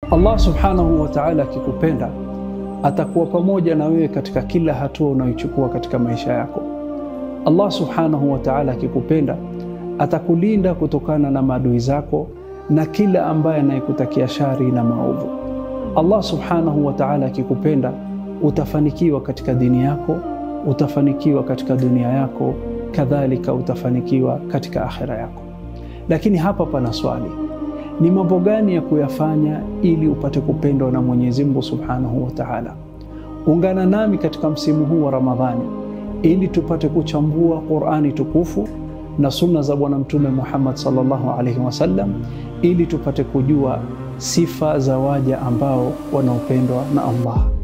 Allah subhanahu wa ta'ala akikupenda atakuwa pamoja na wewe katika kila hatua unayochukua katika maisha yako. Allah subhanahu wa ta'ala akikupenda atakulinda kutokana na maadui zako na kila ambaye anayekutakia shari na maovu. Allah subhanahu wa ta'ala akikupenda utafanikiwa katika dini yako, utafanikiwa katika dunia yako, kadhalika utafanikiwa katika akhira yako. Lakini hapa pana swali, ni mambo gani ya kuyafanya ili upate kupendwa na Mwenyezi Mungu subhanahu wa ta'ala? Ungana nami katika msimu huu wa Ramadhani ili tupate kuchambua Qur'ani tukufu na sunna za Bwana Mtume Muhammad sallallahu alaihi wasallam ili tupate kujua sifa za waja ambao wanaopendwa na Allah.